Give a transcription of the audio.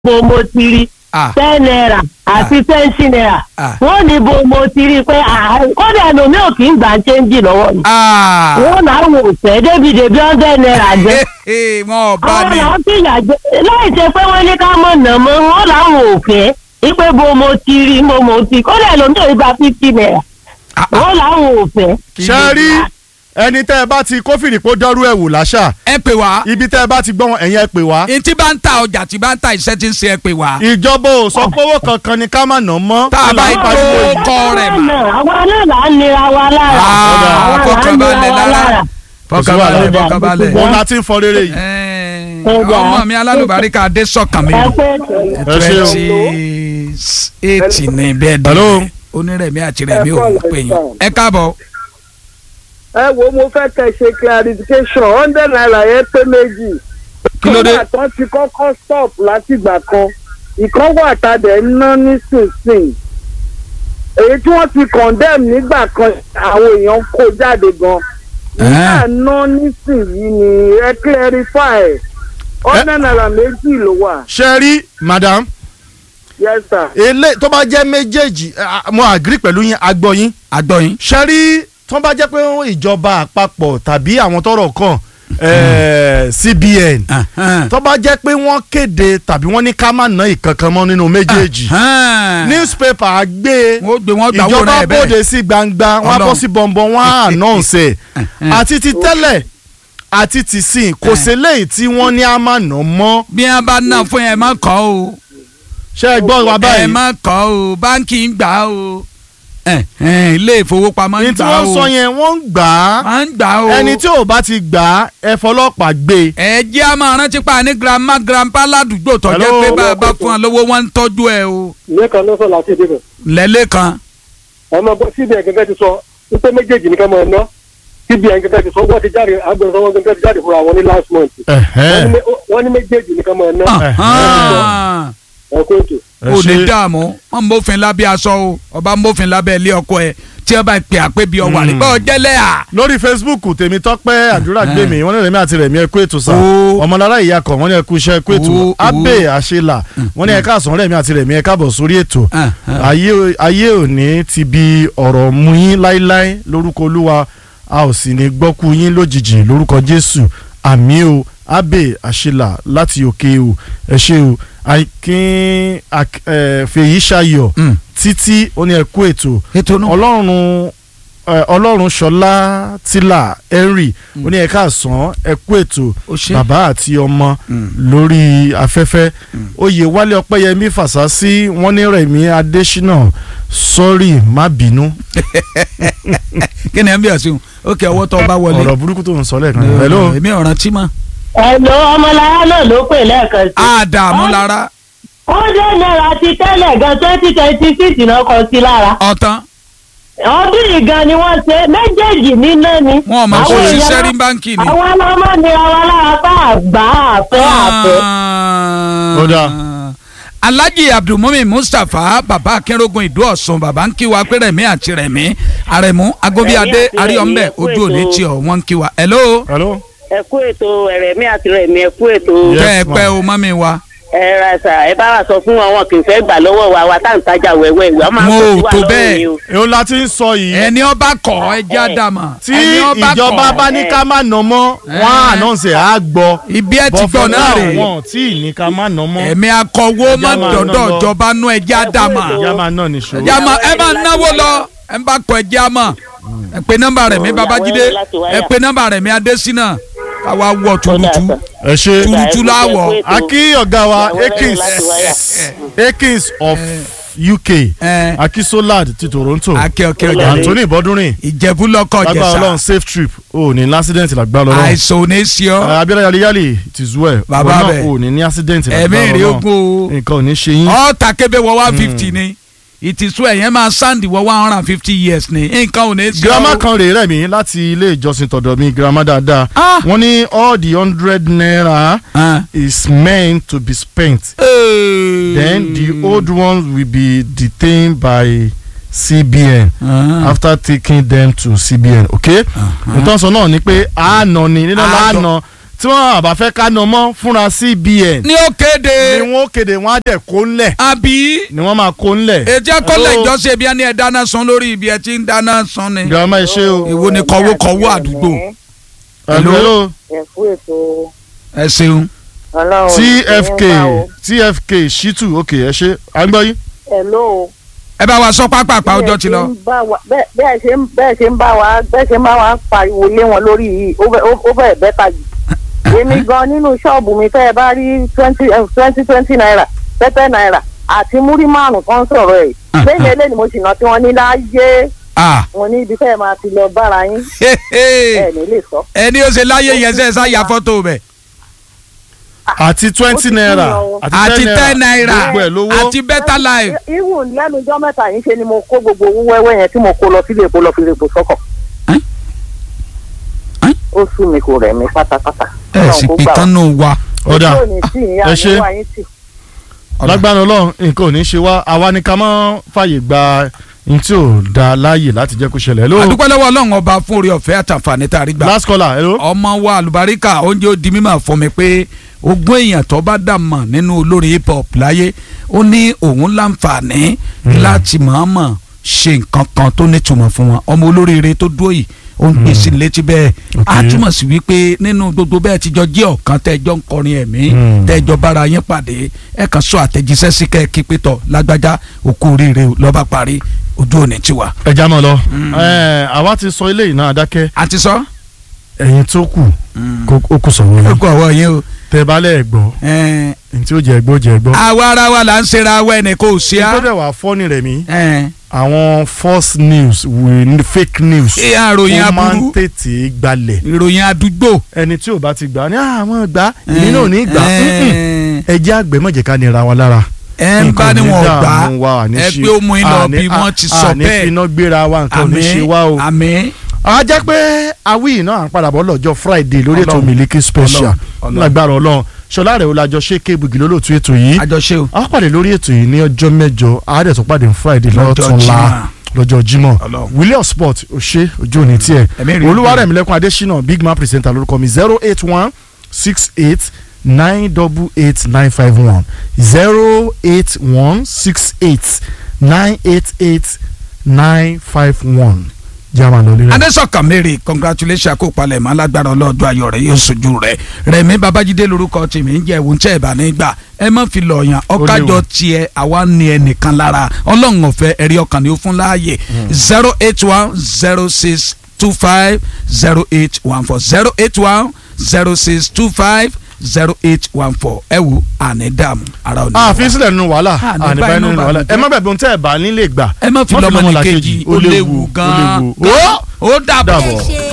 bo mo ti rí Ah. ten naira àti twenty naira Ah. wọ́n ní bo mo ti rí pé ah, kódà ẹlòmíì ò kì í gbà chẹ́ńjì lọ́wọ́ mi Ah. wọ́n náà wò fẹ́ débi débi hundred naira jẹ́ wọn ò bá àwọn ní. làwọn sì yà jẹ láì ṣe pé wọ́n ní ká mọ̀ nà mọ́ wọ́n làwọn ò fẹ́ ipe bo mo ti rí mo mo ti kódà ẹlòmíì ò gba fifty naira Ah, ah. wọ́n làwọn ò fẹ́. ṣe rí ẹni tẹ́ ẹ bá ti kófìrí kó dọ́rú ẹ̀ wò láṣà ẹ pè wá ibi tẹ́ ẹ bá ti gbọ́ wọn ẹ̀yìn ẹ pè wá. ntí bá ń ta ọjà tí bá ń ta iṣẹ́ tí ń ṣe ẹ pè wá. ìjọba ò sọ pé owó kankan ni ká má nà mọ́. Tá a bá Kí là ń ìgbó- pariwo yìí? kọ́ rẹ̀ mà. àwa náà là ń nira wa lára Ah, àwa là ń fọkànbalẹ̀ nira wa lára. lára. fọkànbalẹ̀ Ọ̀dà, fọkànbalẹ̀. ọ̀dà. òun la ti ń fọ rere yìí. Ẹ, Ọ̀dà. ọmọ mi alálùbáríkà adé sọ̀kan mi ẹ pé Ẹ ṣé o. twenty eight ní bẹ́ẹ̀ Hello. dé onírẹ̀mí àti rẹ̀mí Ẹ ò kọ́ pè yín lẹ́sàn. ẹ káàbọ̀. ẹ wo mo fẹ́ kẹ́ ṣe clarification hundred naira yẹn pé méjì. Kí ló dé? kọ́ńtà tán ti kọ́kọ́ stop látìgbà kan ìkan wà tàdé ń ná nísinsìnyí. èyí tí wọ́n ti condemn nígbà kan àwọn èèyàn kó jáde gan. nígbà ná nísinsìnyí ni ẹ clarify hundred naira méjì ló wà. ṣe rí madam yes sir. ele tó bá jẹ́ méjèèjì eh, mo agree pẹ̀lú yín agbọ́ yín. agbọ́yìn. ṣe rí tó bá jẹ́ pé ìjọba àpapọ̀ tàbí àwọn tọ́rọ̀ kàn eh, CBN tó bá jẹ́ pé wọ́n kéde tàbí wọ́n ní ká má ná ìkankan mọ́ nínú méjèèjì newspaper á gbé wọ́n gbé wọn gbà wọ́n ìjọba rẹ̀ bẹ́ẹ̀. bóde sí gbangba wọn á bọ́ Ọlọ́run. sí bọ̀m̀bọ̀n wọn á announce ẹ̀ àti ti tẹ́lẹ̀ àti ti sìn kò sí léyìí tí wọ́n ní á má ná mọ́ bí wọn bá ná fún yẹn ẹ má kọ́ o ṣé ẹ gbọ́ wa ẹ báyìí má kọ́ o báńkì ń gbà o ẹ, ẹ, ilé ìfowópamọ́ ní ń tí gbà wọ́n o sọ yẹn wọ́n ń gbà á wọ́n ń gbà o ẹni tí ò bá ti gbà á ẹ fọlọ́pàá gbé e. ẹ jẹ́ a máa rántí pa ní grandma grandpa ládùúgbò tó jẹ́ Hello. pé bá a bá fún ọ lówó wọn ń tọ́jú ẹ o lẹ́ẹ̀kan ló sọ láti ìdíbò. lẹ́lẹ́ kan ọmọ bọ cbn gẹ́gẹ́ ti sọ wípé méjèèjì ní ká máa ná cbn gẹ́gẹ́ ti sọ wọ́n ti jáde agbẹnusọ wọn gẹ́gẹ́ ti jáde fúnra wọn ní last month Ẹ̀hẹ́n. wọ́n ní mé- wọ́n ní méjèèjì ní ká máa ná Ahán. ẹ̀kọ́ ètò. Ẹ ò ní ṣé. dààmú wọn mófin lábẹ́ aṣọ o ọba mófin lábẹ́ ilé ọkọ ẹ tí wọn bá pè àpé bí ọwà rẹ bọ́ọ̀ jẹ́lẹ̀ à. lórí facebook tèmi tọ́pẹ́ àdúrà gbé mi wọ́n ní rẹ̀mí àti rẹ̀mí ẹ̀kú ètò sá Ó. ọmọlára ìyàkọ̀ wọ́n ní ẹ̀kú iṣẹ́ ẹ̀kú ètò Ó, ó. abe àṣelà wọ́n ní ẹ̀ka àsán rẹ̀mí àti rẹ̀mí ẹ̀ka bọ̀ sórí ètò Ah, ah. ayé ayé òní ti bi ọ̀rọ̀ mú yín láíláí lórúkọ olúwa a ò sì ní gbọ́kú yín lójijì lórúkọ jésù àmì o abe àṣelà láti òkè o ẹ ṣé o akin ak- eh, fèyí ṣayọ̀ Mm. títí ó ní ẹ̀kú ètò ètò náà. ọlọ́run ẹ, ọlọ́run ṣọlá tílà henry ó ní ẹ̀ka àsán ẹ̀kú ètò Ó ṣé. bàbá àti ọmọ Mm. lórí afẹ́fẹ́ oyè wálé ọpẹ́yẹmí fàṣásí wọ́n ní rẹ̀mí adésínà sọ́rí má bínú kí ni ẹ ń bí ọ̀sìn ó kẹ́ ọwọ́ tó o bá wọlé. ọ̀rọ̀ burúkú tó ń sọ lẹ́ẹ̀kan hello èmi ọ̀ràn tí mọ̀. ẹ̀lò ọmọlára náà ló pè lẹ́ẹ̀kan sí. àdààmú lára hundred naira ti tẹ́lẹ̀ gan twenty twenty six náà kọ sí lára. ọ̀tán ọdún yìí gan ni wọ́n ṣe méjèèjì níná ni. wọn ò máa Àwọn kó èèyàn- ṣiṣẹ́ rí báńkì ni. àwọn ọlọ́mọ nira wa lára bá àgbà àfẹ́ àfẹ́. Ó dáa. alhaji abdulmumin mustapha baba akínrógun ìdó ọ̀sùn baba ń kí wa pé rẹ̀mí àti rẹ̀mí àrẹ̀mú agobiade Rẹ̀mí àti àríyànbẹ Rẹ̀mí, ojú òní ètò. tí ọ wọn ń kí wa. hello hello ẹ kú ètò ẹ̀rẹ̀mí àti rẹ̀mí ẹ kú ètò Yes, tẹ́ ẹ ma'am. pẹ́ o mọ́mí wa. ẹ ra ṣà ẹ bá wa sọ fún wọn wọn kì í fẹ́ gbà lọ́wọ́ wa wa tá à ń tajà wẹ́wẹ́ ìwé ọmọ Mo àkọsí ò wa tó lọ́rùn bẹ́ẹ̀. ni o. èwo la ti ń sọ yìí ẹni ọba kọ ẹjẹ àdàmà tí ẹni ọba ìjọba kọ̀, bá ní ká má nà mọ́ wọ́n á ànáǹsì á gbọ́ ibi ẹ ti gbọ́ bọ́fẹ́ náà rè wọ́n tí ì ní ká má nà mọ́ ẹ̀mí akọ̀wé má Ẹja máa dọ̀dọ̀ ná lọ. ìjọba nú ẹjẹ àdàmà ìyá máa nà nìṣó. ẹjẹ àmà ẹ máa náwó lọ ẹ bá kọ ẹjẹ àmà ẹ pe nọ́mbà rẹ̀ mi babájídé ẹ pe nọ́mbà rẹ̀ mi adésínà káwa wọ tuurutu ẹ ṣe tuurutu láwọ. akí ọ̀gá wa Ìyàwó rẹ̀ akins láti wáyà. akins of uk ẹ aki solad ti toronto akẹ́ ọkẹ́ ọjà rẹ̀ anthony bọ́dúnrìn ìjẹ̀bú lọ́kọ̀ lágbára ọlọ́run jẹ̀sà safe trip o ní ní accident lágbára ọlọ́run àìsàn ò ní sí ọ abiola yaliyali ti zu ẹ Bàbá wọn náà bẹ̀. o ní ní accident ẹ̀mí lágbára rẹ̀ ọlọ́run ogun o nǹkan ò ní ṣe yín ọ̀ọ́ta kébé wọ one fifty ni ìtìsú ẹ̀yẹn máa sáǹdì wọ one hundred and fifty years ni nǹkan ò ní sí ọ. girama kan rèé rẹ̀ mí láti ilé ìjọsìn tọ̀dọ̀ mi girama dáadáa Ah. wọ́n ní all the hundred naira Ah. is meant to be spent then the old ones will be detained by cbn Ah. after taking them to cbn okay nǹkan sọ náà ni pé àánọ ni nínú Àánọ. àánọ tí wọ́n àbá fẹ́ ká nà mọ́ fúnra CBN ní ó kéde ni wọ́n kéde wọ́n á dẹ̀ kó ńlẹ̀ àbí ni wọ́n máa kó ńlẹ̀. ètí akọ́lẹ̀ Hello? ìjọsìn ibi ẹni ẹ̀ dáná sun lórí ibi ẹ̀ tí ń dáná sun ni girama ẹ ṣe o. ìwo ni kọ̀wókọ̀wó àdúgbò hello hello ẹ̀fú ètò ẹ ṣeun ọlọ́run tfk tfk shitu ok ẹ ṣe à ń gbọ́ yín. hello. ẹ bá wa sọ pápápá ọjọ́ ti lọ. bẹ́ẹ̀ ṣe ń bẹ́ẹ̀ ṣe ń bá wa bẹ́ẹ̀ ṣe ń bá wa pariwo lé wọn lórí yìí ó fẹ́- ó fẹ́ẹ̀ bẹ́ta jù. èmi gan nínú ṣọ́ọ̀bù mi tẹ́ ẹ bá rí twenty twenty twenty naira pẹ́pẹ́ naira àti múrí márùn kan sọ̀rọ̀ ẹ̀ lẹ́yìn eléyìí mo sì ná tí wọ́n ní láyé Ah, wọn ní ibi tẹ́ ẹ máa ti lọ bára yín he, he. ẹ̀ ní lè sọ. ẹni ó ṣe láyé yẹn ṣe ṣá ya fọ́tò bẹ̀ àti twenty ti naira kúrò o. àti ten naira gbogbo ẹ̀ lówó. àti better life. ihu lẹ́nu ijọ́ mẹ́ta yìí ṣe ni mo kó gbogbo owó wẹ́wẹ́ yẹn tí mo kó lọ sílé epo lọ fi lè po sọ́kọ̀. Ẹ́n? Ẹ́n? ó sú mi kò rẹ̀ mí pátápátá. ẹ sì pé kán nù wa. ọ̀dà ojú òní tí ìyá ẹ mi ṣe. wá yín tì. lágbára ọlọ́run nǹkan ò ní ṣe wá àwa ni ká má fàyè gba n tí ò da láàyè láti jẹ́ kó ṣẹlẹ̀. hello àdúpẹ́ lọ́wọ́ ọlọ́run ọba fún orí ọ̀fẹ́ àtàǹfààní tá a rí gbà. last caller hello. ọmọ wa àlùbáríkà oúnjẹ ó di mímọ̀ fún mi pé ogún èèyàn tó bá dà mọ̀ nínú olórí hip hop láyé ó ní òun láǹfààní láti mọ̀ọ́mọ̀ ṣe nǹkan kan tó nítumọ̀ fún wọn ọmọ olóríire tó dúró yìí ó ń pèsè létí bẹ́ẹ̀ á Okay. túmọ̀ sí wípé nínú gbogbo bẹ́ẹ̀ tíjọ jẹ́ ọ̀kan tẹ́jọ́ ń kọrin ẹ̀mí Mm. tẹ́jọ́ bára yín pàdé ẹ̀ kan sọ àtẹ̀jíṣẹ́ sí kẹ́ẹ̀kí pétọ̀ lágbájá òkú oríire lọ́ba parí ojú òní tiwa. ẹ já mọ́ lọ. ẹ àwa ti sọ eléyìí náà dákẹ́ àti sọ. ẹ̀yin tó kù kó- ó kù sọ̀rọ̀ ó yín kọ ọwọ́ yín o. tẹ bá lẹ̀ gbọ́ ẹ̀ẹ́n ní tí ó jẹ́ gbọ́ jẹ́ gbọ́. àwa ara wa là ń ṣera wa ẹnì kò sí á. tó dẹ̀ wá fọ́ọ̀nì rẹ̀ mí ẹ̀ẹ́n àwọn false news with fake news ṣé àròyìn ó máa ń aburú tètè gbalẹ̀ ìròyìn àdúgbò. ẹni tí ò bá ti gbà ní àwọn gbà èmi náà ò ní gbà ẹ̀ẹ́n ẹ jẹ́ àgbẹ̀ mọ̀jẹ̀ ká nira wa lára. ẹ̀ ń bá ní wọn gbà ẹ ẹ pé ó mú yín lọ bí wọ́n ti sọ àní bẹ́ẹ̀ finá gbéra wa nǹkan ò ní ṣe wá o. àmín a jẹ́ pé awí náà à ń padà bọ̀ lọ́jọ́ friday lórí ètò Ọlọ́run. Miliki special Ọlọ́run. Ọlọ́run. lágbára ọlọ́run ṣọlá rẹ̀ olàjọ ṣé kébùgì lólóòtú ètò yìí àjọṣe o. a pàdé lórí ètò yìí ní ọjọ́ mẹ́jọ àádẹ́ tó pàdé ní friday Lọ́jọ́ lọ́túnla Jímọ̀. lọ́jọ́ jímọ̀ Ọlọ́run. william sport òṣè ojú òní tiẹ̀ Ẹ̀mí rí olúwarẹ̀mílẹ́kùn adésínà big man presenter lórúkọ mi zero eight one six eight nine double eight nine five one zero eight one six eight nine eight eight nine five one jama lórí rẹ. adésọkàn mary congratulations kó palẹ̀ mọ́ alágbára ọlọ́dún ayọ̀ rẹ̀ yóò sojú rẹ̀ rẹ̀mí babájídé lorúkọ tèmi ń jẹ́ ìwọ̀n tẹ́ ẹ̀ bá ní gbà ẹ má fi lọ̀yàn ọ̀kájọ tiẹ̀ àwa ní ẹnìkan lára ọlọ́run ọ̀fẹ́ ẹ̀rí ọkàn ni ó fún láàyè zero eight one zero six two five zero eight one four zero eight one zero six two five zero eight one four ẹ wo àní dààmú ara òní. àfi sílẹ̀ nínú wàhálà Ah, ní àní báyìí báyìí nínú nínú wàhálà bàbá ẹ má bẹ̀bẹ̀ ohun tẹ́ ẹ̀ bá nílé gbà ẹ má fi má lọ́mọ ní kejì ó léwu gan-an ó ó dàbọ̀. dàbọ̀. ṣe